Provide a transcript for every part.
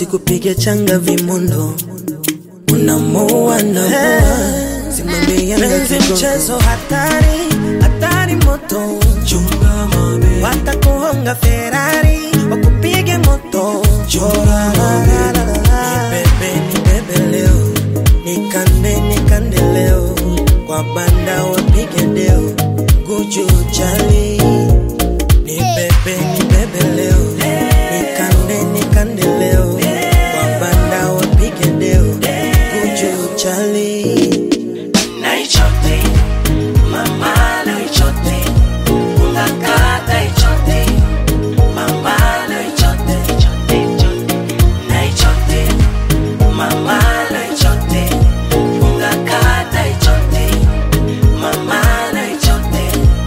sikupige changa vimondo unamoa na simame Yanga zigo mchezo hatari hatari moto chunga mabe watakuhonga Ferrari wakupige moto chora nibebe nibebe leo nikande nikande leo kwa banda wapige deo guju chali nibebe nibebe leo nikande nikande leo kwa banda wapige deo guju chali naichote mama naichote ungakata ichote mama naichote naichote mama naichote ungakata ichote mama naichote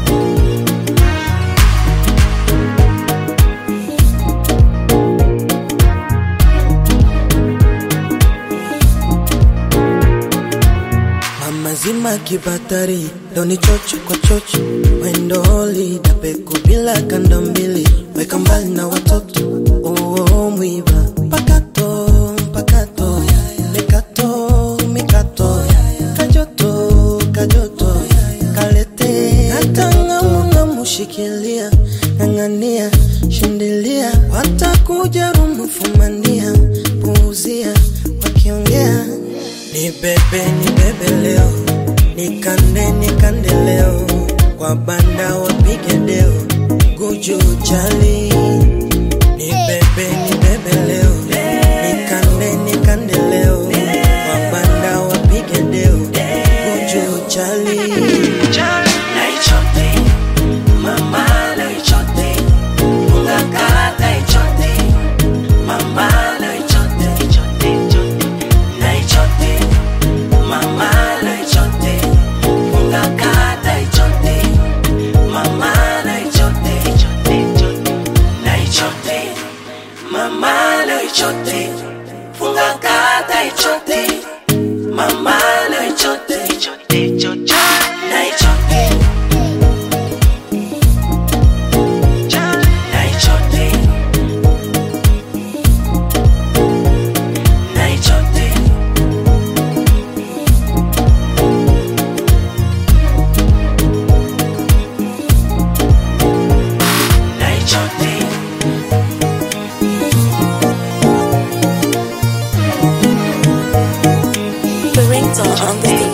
Mama zima kibatari doni chocho kwa chocho wendoli dapeku bila kanda mbili weka mbali na watoto oo mwiba pakato pakato mikato mikato kajoto kajoto kalete hata mushikilia ng'ang'ania shindilia watakuja rumufumania puuzia wakiongea ni bebe ni bebe leo nikande nikande leo kwa banda wapige deo guju chali ni bebe ni bebe leo nikande nikande leo kwa banda wapige deo guju chali naichote mama naichote ungakata ichote mama naichote naichote mama naichote ungakata ichote mama naichote naichote mama naichote ungakata ichote mama naichote naichote naichote naichote naichote The ringtone on the